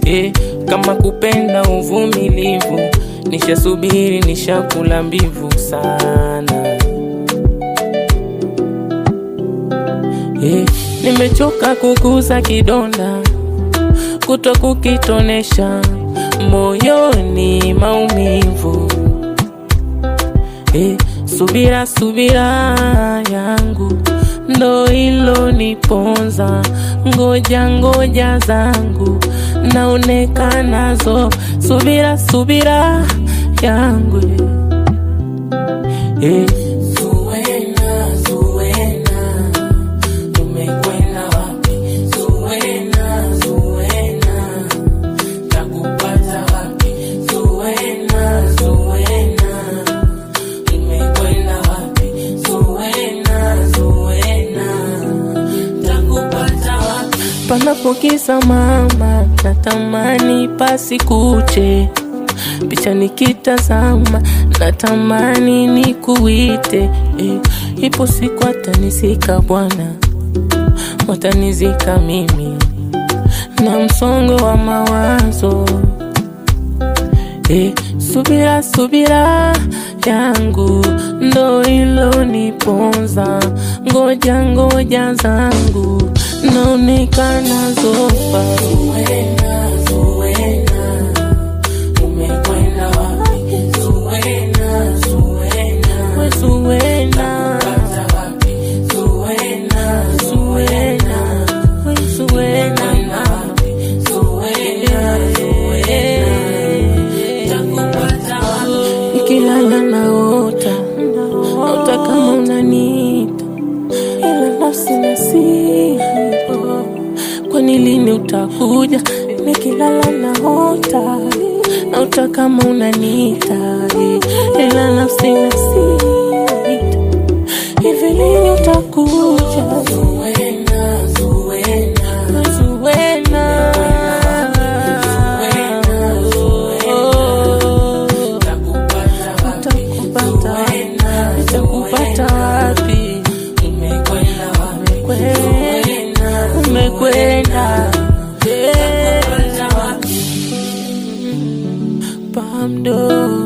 eh, kama kupenda uvumilivu, nishasubiri nishakula mbivu sana eh, nimechoka kuguza kidonda kuto kukitonesha moyoni maumivu eh, subira subira yangu ndo ilo niponza, ngoja ngoja zangu naonekanazo, subira subira yangu eh. Zuena, Zuena, umekwenda wapi? Zuena, Zuena, takupata wapi? Zuena, Zuena, umekwenda wapi? Zuena, Zuena, takupata wapi? Panapokisa mama, natamani pasikuche picha nikitazama, natamani nikuite eh, ipo siku atanizika Bwana, watanizika mimi na msongo wa mawazo eh, subira subira yangu ndo ilo niponza, ngoja ngoja zangu naonekana zofa Zuena, Zuena, umekwenda wapi? Zuena, Zuena, we Zuena, takupata wapi? Zuena, Zuena, we Zuena, wapi? Zuena, Zuena, takupata wapi? Nikilala naota, naota kama unaniita, ila nafsi nasihi kwani lini utakuja? Nikilala naota naota kama unaniita, ila nafsi nasita, hivi lini utakuja? Zuena, Zuena, Zuena, Nitakupata wapi? Nitakupata wapi? Umekwenda, umekwenda pamdo